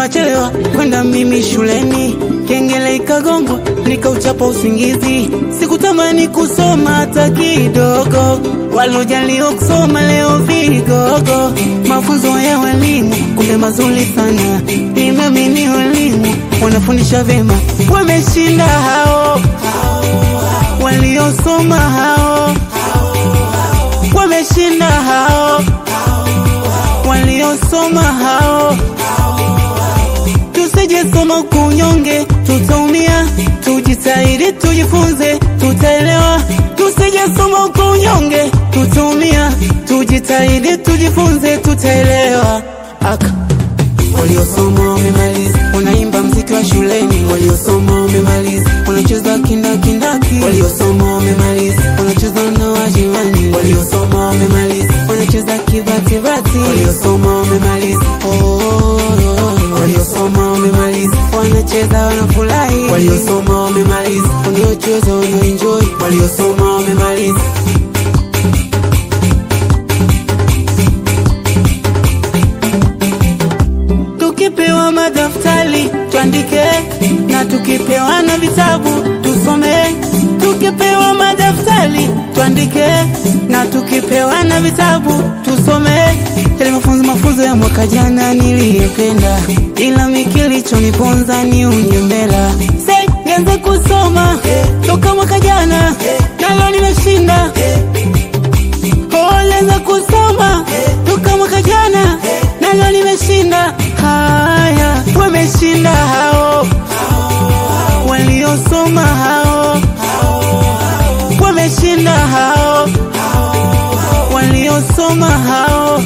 chelewa chelewa kwenda mimi shuleni, kengele ikagongwa nikauchapa usingizi. Sikutamani kusoma hata kidogo, walojaliwa kusoma leo vigogo. Mafunzo ya walimu kumbe mazuri sana, nimeamini walimu wanafundisha vyema, wameshinda hao waliosoma hao, wameshinda hao waliosoma hao. Tusije soma kunyonge, tutaumia. Tujitahidi tujifunze, tutaelewa. Tusije soma kunyonge, tutaumia. Tujitahidi tujifunze, tutaelewa. Aka waliosoma wamemaliza, wanaimba mziki wa shuleni. Waliosoma wamemaliza, wanacheza kindakindaki. Waliosoma wamemaliza, wanacheza na wajirani. Waliosoma wamemaliza, wanacheza kibatibati. Waliosoma wamemaliza, oh, oh, oh. waliosoma wamemaliza, wanacheza wanafurahi. Waliosoma wamemaliza, wanaocheza wanaenjoy. Waliosoma wamemaliza Tukipewa madaftari tuandike, na tukipewa na vitabu tusome. Tukipewa madaftari tuandike, na tukipewa na vitabu tusome. Yale mafunzo mafunzo ya mwaka jana niliyopenda, ila mikilichoniponza ni unyembela. Say, nianze kusoma toka mwaka jana, nalo nimeshinda. Oh, nianze kusoma toka mwaka jana, nalo nimeshinda. Haya, wameshinda hao waliosoma hao, wameshinda hao waliosoma hao.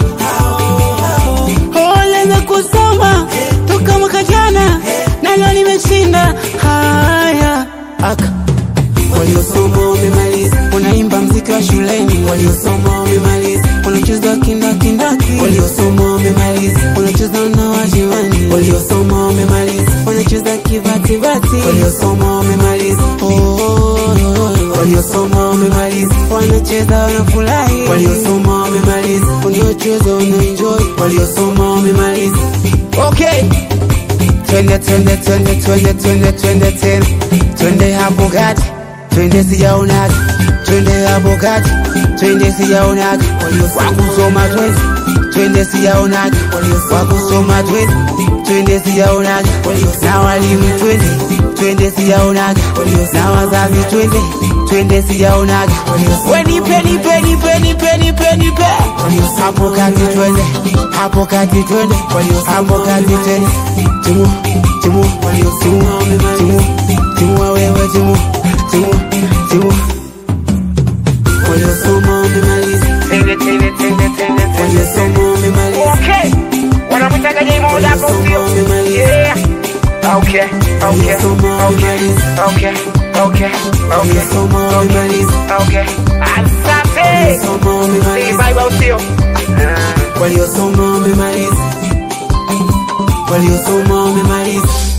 Oh, nianze kusoma toka mwaka jana, nalo nimeshinda. Haya, aka waliosoma wamemaliza, wanaimba mziki wa shuleni. Waliosoma wamemaliza, wanacheza kindakindaki. Waliosoma wamemaliza, wanacheza na wajirani. Waliosoma wamemaliza, wanacheza kibatibati. Waliosoma wamemaliza, oh, oh, oh. waliosoma wamemaliza, wanacheza wanafurahi. Waliosoma wamemaliza, wanaocheza wanaenjoy. Waliosoma wamemaliza, okay. Twende twende twende twende twende twende tena, twende hapo gati twende sijaonaga, twende hapo kati, twende sijaonaga, wakusoma twende, twende sijaonaga, wakusoma twende, twende sijaonaga, na walimu twende, twende sijaonaga, na wazazi twende, twende sijaonaga, we nipe nipe nipe nipe nipe nipe, hapo kati twende, hapo kati twende, hapo kati twende, timu timu timu timu timu wewe timu timu timu waliosoma wamemaliza, Tende, tende, tende, tende, tende. waliosoma wamemaliza, Okay. Wanamtaka Diamond hapo sio? Yeah. Okay, okay, waliosoma wamemaliza, okay, okay, okay, waliosoma wamemaliza, okay. Asante. waliosoma Si wamemaliza, Bible sio? Ah. waliosoma wamemaliza, waliosoma wamemaliza.